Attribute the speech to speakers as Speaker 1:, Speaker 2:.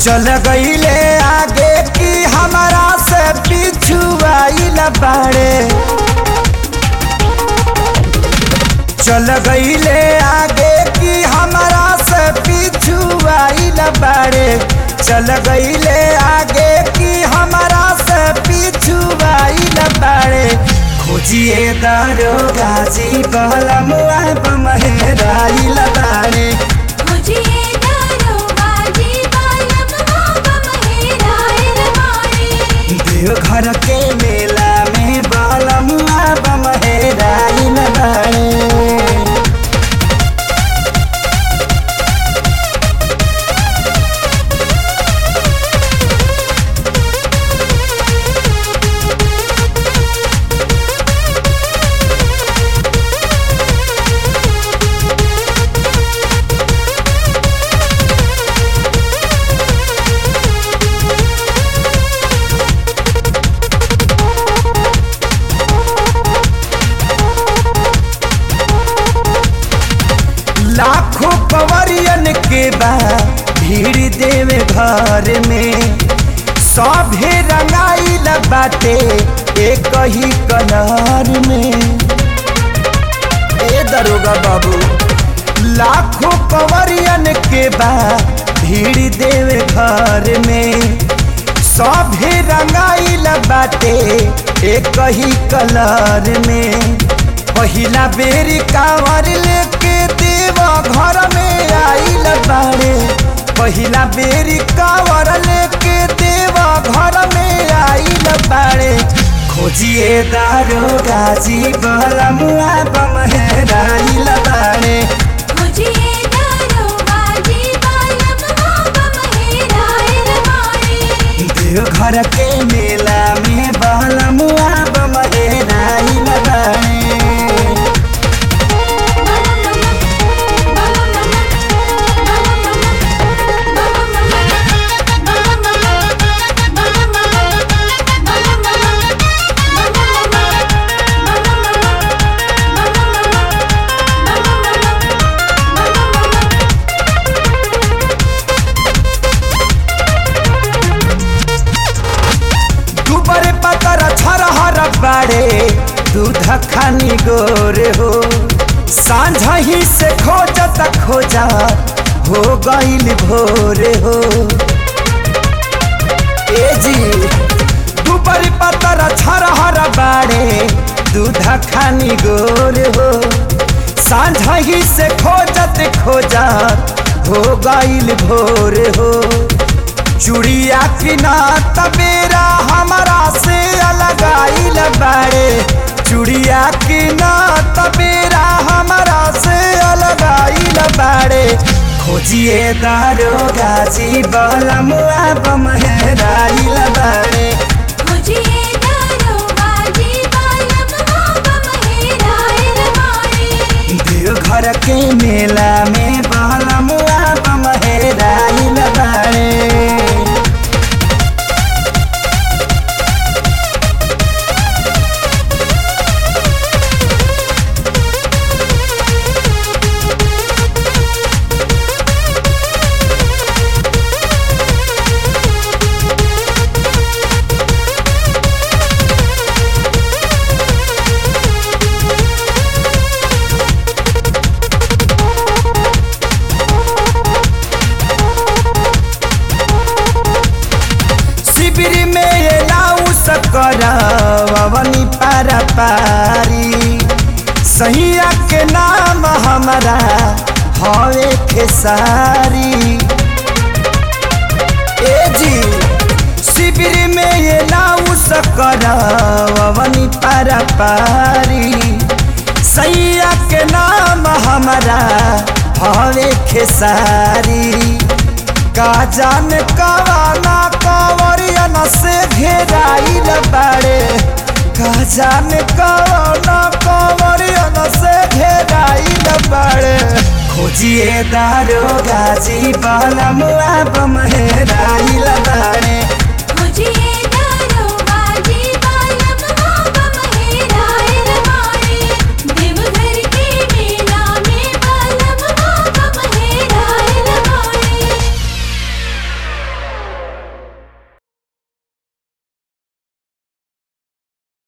Speaker 1: चल गईले आगे की हमारा से पीछू आइल बाड़े चल गईले आगे की हमारा से पीछू आइल बाड़े चल गईले आगे की हमारा से पीछू आइल बाड़े खोजिए दारो गाजी बलमुआ बमहेराइल बाड़े
Speaker 2: मुझे दरोबाजी बालम मोहब्बत मेरा इरमानी
Speaker 1: देवघर के मेला में बलमुआ बमहेराइल बाड़े लाखों पवरियन के बा भीड़ देवे घर में सभे रंगाइल बाटे एक ही कलर में ए दरोगा बाबू लाखों पवरियन के बा भीड़ देवे घर में सभे रंगाइल बाटे एक ही कलर में पहिला बेरी कांवर लेके देवा घर में आइल बाड़े पहिला बेरी कांवर लेके देवा घर में आइल बाड़े खोजिए दारो गाजी बलमुआ बमहेराइल बाड़े
Speaker 2: मुझे दरोबाजी बालम मोहब्बत मेरा इरमानी
Speaker 1: देवघर के मेला में बलमुआ बमहेराइल बाड़े दुबर पतर छरहर बाड़े दूध खानी गोरे हो सांझ ही से खोजत खोजत हो गईल भोरे हो ए जी दुबर पतर छरहर बाड़े दूध खानी गोरे हो सांझ ही से खोजत खोजत हो गईल भोरे हो चुड़िया किना तबेरा हमारा से अलग आइल बाड़े चुड़िया किना तबेरा हमारा से अलग आइल बाड़े खोजिए दारो गाजी बलमुआ बमहेराइल बाड़े
Speaker 2: मुझे दरोबाजी बालम मोहब्बत मेरा इरमानी
Speaker 1: देवघर के मेला में बलमुआ बमहेराइल बाड़े शिविर में ये लाऊ सकरवनी पारा पारी सैया के नाम हमारा हवे खेसारी ए जी शिविर में ये लाऊ सकरवनी पारा पारी सैया के नाम हमारा हवे खेसारी का जान कवाना कंवरियन से घेराइल बाड़े का जान कवाना कंवरियन से घेराइल बाड़े खोजिए दारो गाजी बलमुआ बमहेराइल बाड़े
Speaker 2: मुझे